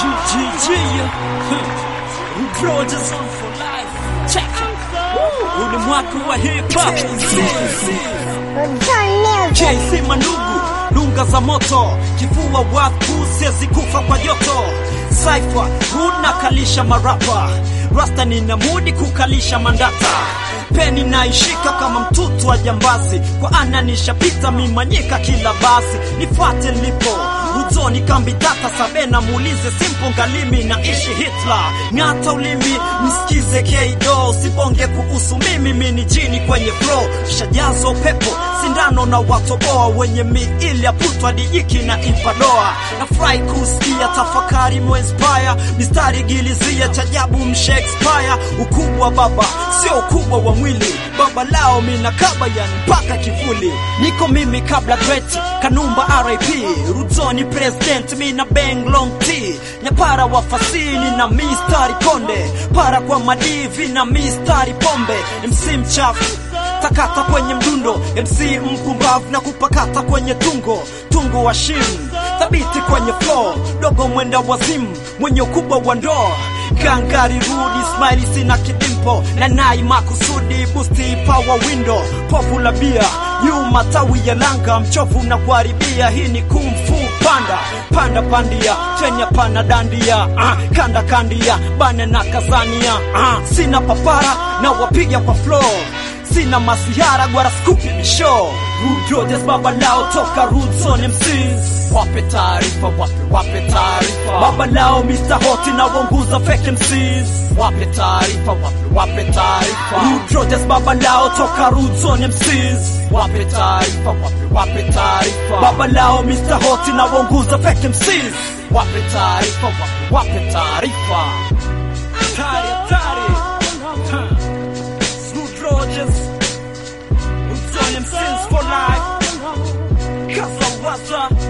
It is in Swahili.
Rogers on for life. Check it. Huu ni mwaka wa hip hop. JC Manugu, lunga za moto, kifua watu siwezi kufa kwa joto. Cypher, huna kalisha marapa, rasta nina mudi kukalisha mandata. Peni naishika kama mtutu wa jambazi, kwa ana nishapita mimanyika kila basi, nifate lipo Uzoni kambi tata sabena muulize simpo ngalimi na ishi Hitler ng'ata ulimi msikize Kdo sibonge kuhusu mimi mini jini kwenye flow shajazo pepo sindano na watoboa wenye miili ya putwa dijiki na ipadoa na fry kusikia tafakari moinspire mistari gilizia chajabu mshakespeare ukubwa baba sio ukubwa wa mwili baba lao mina kaba yani mpaka kivuli niko mimi kabla great kanumba RIP Ruzoni president mina bang long T nyapara wa fasini na mistari konde para kwa madivi na mistari pombe MC mchafu takata kwenye mdundo MC mpumbavu na kupakata kwenye tungo tungo wa shim thabiti kwenye flow dogo mwenda wazimu mwenye ukubwa wa ndoo gangari rudi smile sina kidimpo na nai makusudi busti power window popular bia nyuma tawi ya langa mchovu na kuharibia hii ni kumfu panda panda pandia tenya pana dandia uh, kanda kandia bane na kazania uh, sina papara na wapiga kwa flow sina masihara gwara skupi misho Rudodes baba lao toka Roots on MCs wape taarifa wape wape taarifa baba lao Mr Hoti na wonguza fake MCs wape taarifa wape wape taarifa Rudodes baba lao toka Roots on MCs wape taarifa wape wape taarifa baba lao Mr Hoti na wonguza fake MCs wape taarifa wape wape taarifa Tari tari huh. Snoop Rogers Roots on MCs for life Kaza waza